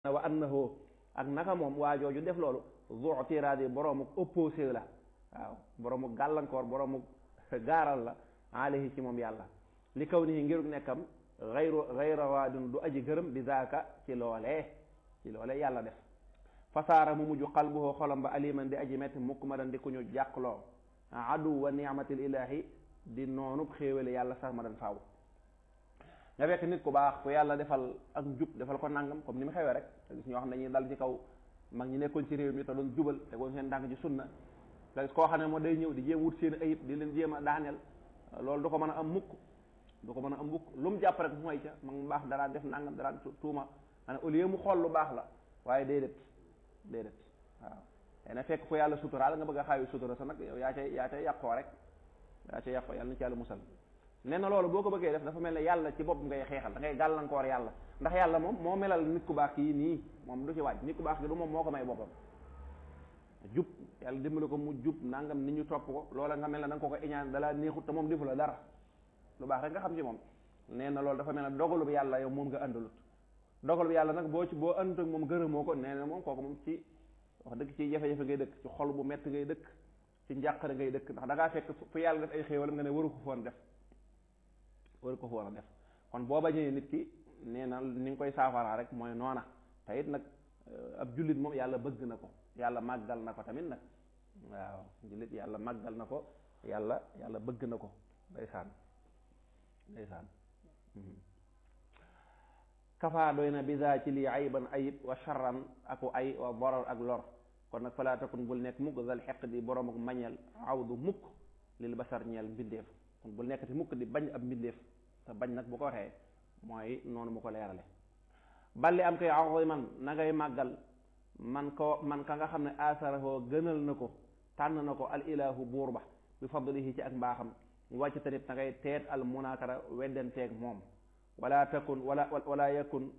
wa annahu ak naka moom waa jooju def loolu zu tiraadi boroomu opposé la waaw boroomu gàllankoor boroomu gaaral la alayhi ci moom yàlla li kaw nii ngirug nekkam xayru xayra waadin du aji gërëm bi zaaka ci loolee ci loolee yàlla def fasaara mu mujj qalbuhu xolam ba aliman di aji metti mukk ma dan di ku ñu jàqloo adu wa ni'matil ilahi di noonu xéewale yàlla sax ma dan faaw nga fekk nit ku baax ku yàlla defal ak njub defal ko nangam comme ni mu xewee rek te gis ñoo xam ne dañuy dal ci kaw mag ñi nekkoon ci réew mi te doon jubal te goon seen ndànk ci sunna nga gis koo xam ne moo day ñëw di jéem wut seen ayib di leen jéem a daaneel loolu du ko mën a am mukk du ko mën a am mukk lu mu jàpp rek mooy ca mag mu baax dara def nangam dara tuuma ana au lieu mu xool lu baax la waaye déedéet déedéet waaw tey na fekk ko yàlla suturaal nga bëgg a xaayu sutura sa nag yow yaa cay yaa cay yàqoo rek yaa cay yàqoo yàlla na ci yàlla musal nee na loolu boo ko bëggee def dafa mel ne yàlla ci bopp ngay xeexal da ngay gàllankoor yàlla ndax yàlla moom moo melal nit ku baax kii nii moom du ci waaj nit ku baax ki du moom moo ko may boppam jub yàlla dimbali ko mu jub nangam nit ñu topp ko loola nga mel ne da nga ko ko iñaan dalaa neexut te moom defu la dara lu baax rek nga xam ci moom nee na loolu dafa mel ne dogalu bi yàlla yow moom nga àndalut dogalu bi yàlla nag boo ci boo àndut ak moom gërëmoo ko nee na moom kooku moom ci wax dëgg ci jafe-jafe ngay dëkk ci xol bu mett ngay dëkk ci njàqare ngay dëkk ndax da ngaa fekk fu yàlla def ay xéewal nga ne waru ko foon def waru ko foon a def kon boo bañee nit ki nee na ni nga koy saafaraa rek mooy noona te it nag ab jullit moom yàlla bëgg na ko yàlla màggal na ko tamit nag waaw jullit yàlla màggal na ko yàlla yàlla bëgg na ko ndeysaan ndeysaan kafaa doy na bisa ci lii ayban ayib wa charran aku ay wa borar ak lor kon nag falaa takun bul nekk mukk dal xeq di borom ak mañeel awdu mukk lil basar ñeel mbindeef kon bul nekk ti mukk di bañ ab mbindeef te bañ nag bu ko waxee mooy noonu mu ko leerale balli am koy aziman na ngay màggal man ko man ka nga xam ne asarahoo gënal na ko tànn na ko al ilahu buur ba bi fadlihi ci ak mbaaxam wàcc tamit na ngay teet al munakara weddanteeg moom wala takun wala wala yakun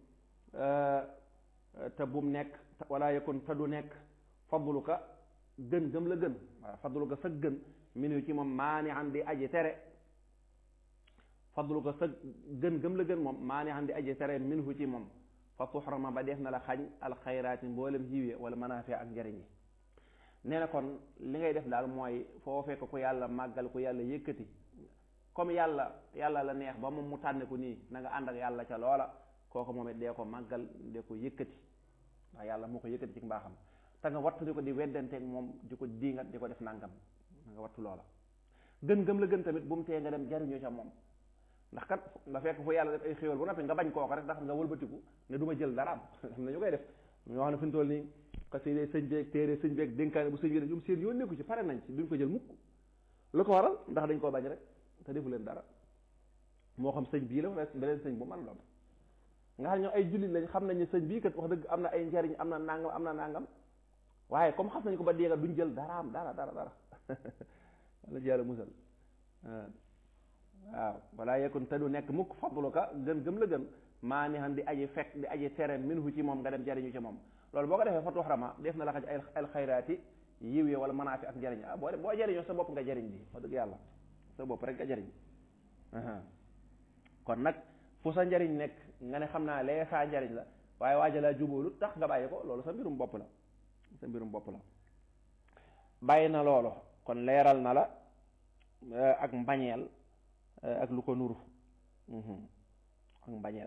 te bum nekk wala yakun te du nekk fadluka gën gëm la gën waaw fadluka sa gën minu ci moom maani an di aji tere fadluka sa gën gëm la gën moom maani an di aji tere minhu ci moom fa tuxrama ba def na la xañ alxayraati mboolem jiwee wala manaafi ak njariñ yi nee na kon li ngay def daal mooy foo fekk ku yàlla màggal ku yàlla yëkkati comme yàlla yàlla la neex ba moom mu tànne ko nii na nga ànd ak yàlla ca loola kooku moom it dee ko màggal dee ko yëkkati ndax yàlla moo ko yëkkati ci mbaaxam te nga wattu di ko di weddanteeg moom di ko diingat di ko def nangam na nga wattu loola gën gëm la gën tamit bu mu tee nga dem jariñoo ca moom ndax kat nga fekk fu yàlla def ay xéewal bu noppi nga bañ kooku rek ndax nga wëlbatiku ne du ma jël dara am xam na ñu koy def ñoo xam ne fi ñu toll nii xasida sëñ beeg téere sëñ beeg dénkaane bu sëñ bi ñoom seen yoon nekku ci pare nañ ci duñ ko jël mukk lu ko waral ndax dañ koo bañ rek te defu leen dara moo xam sëñ bii la wala beneen sëñ bu man doon nga xam ne ñoom ay jullit lañ xam nañ ne sëñ bii kat wax dëgg am na ay njariñ am na nangam am na nangam waaye comme xam nañ ko ba déega duñ jël dara am dara dara dara wala jàlla musal waaw wala yekun te du nekk mukk fadluka gën gëm la gën maa ni xam di aji fekk di aji tere minhu ci moom nga dem jariñu ci moom loolu boo ko defee fatu xarama def na la xaj ay alxayraati yiw yi wala manaafi ak njariñ ah boo boo jariñoo sa bopp nga jariñ bi wax dëgg yàlla sa bopp rek nga jariñ kon nag fu sa njariñ nekk nga ne xam naa lee saa njariñ la waaye waaja laa jubóolu tax nga bàyyi ko loolu sa mbirum bopp la sa mbirum bopp la bàyyi na loolu kon leeral na la ak mbañeel ak lu ko nuru ak mbañeel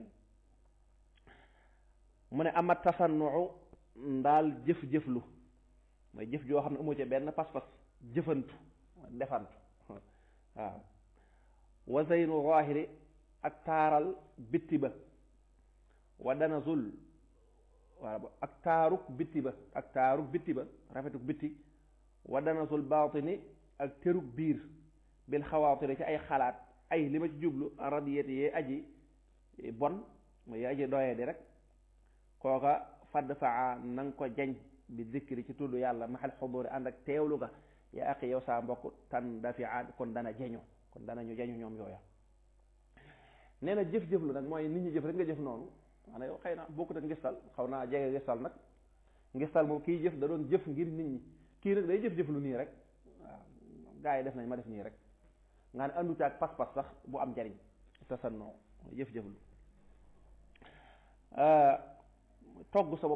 mu ne ama tasannuu ndaal jëf-jëflu mooy jëf joo xam ne amu ci benn pas-pas jëfantu defantu waaw wa zeynu zahiri ak taaral bitti ba wa danazul waaw ak taaruk bitti ba ak taaruk bitti ba rafetuk bitti wa danazul baatini ak teruk biir bil xawaatiri ci ay xalaat ay li ma ci jublu radiyati yee aji bon mooy yee aji doyee di rek kooka fadd faa na nga ko jañ bi zikri ci tudd yàlla maxal xuduri ànd ak teewlu ga yaa aqi yow saa mbokk tan dafiaat kon dana jañu kon dana ñu jañu ñoom yooya nee na jëf-jëflu nag mooy nit ñi jëf rek nga jëf noonu maanaam yow xëy na bokkut ak ngistal xaw naa jege ngistal nag ngistal moom kii jëf da doon jëf ngir nit ñi kii nag day jëf-jëflu nii rek waaw gaa yi def nañ ma def nii rek nga ne andu caag pas-pas sax bu am njariñ tasannoo jëf-jëflu togg sa